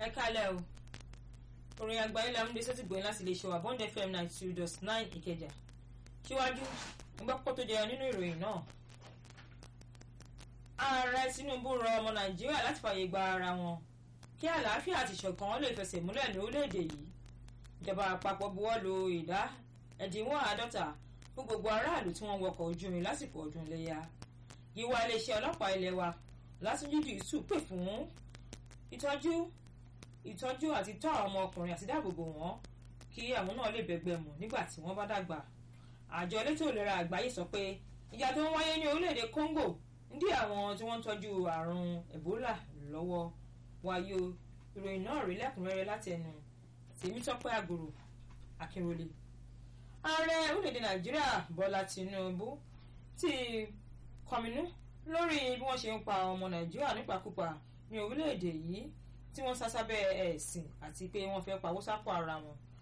ẹ kálẹ̀ o orin àgbáyé la ń gbé sẹ́tì gbòyìn láti lè ṣe wà bond fm ninety two dot nine ìkẹjà síwájú gbọ́pọ̀ tó jẹyọ nínú ìròyìn náà ààrẹ tinubu rọ ọmọ nàìjíríà láti fààyè gba ara wọn kí àlàáfíà àti ìṣọ̀kan lè fẹsẹ̀ múlẹ̀ ní orílẹ̀-èdè yìí ìjọba àpapọ̀ buwọ́ lu ìdá ẹ̀dínwó àádọ́ta fún gbogbo aráàlú tí wọ́n wọkọ̀ ojú irin lásìkò ọdún iléyà yíwá iléeṣẹ́ ọlọ́pàá ilé wa Látúnjí Dìísù pè fún ìtọ́jú ìtọ́jú àti tọ́ àwọn ọmọkùnrin àti dáàbòbò wọn kí àwọn náà lè bẹ̀gbẹ̀ mù nígbà tí wọ́n bá dàgbà àjọ elétò ìlera àgbáyé sọ pé ìjà tó ń wáyé ní orílẹ̀-èdè Congo ń dí àwọn tí wọ́n ń tọ́jú àrùn Ebola lọ́wọ́ wáyé o ìròyìn náà rí lẹ́kùnrẹ́rẹ́ láti ẹnu Tèmítọ́pẹ́ Àgòrò Akínrólé ààrẹ orílẹ̀-èdè Nàìjíríà Bọ́lá Tinubu ti kọminú lórí bí wọ́n ṣe ń pa ọmọ Nàìjíríà nípakúpa ní orílẹ̀-èdè yìí tí wọ́n sásábẹ́ ẹ̀sìn àti pé wọ́n fẹ́ pawó sápò ara wọn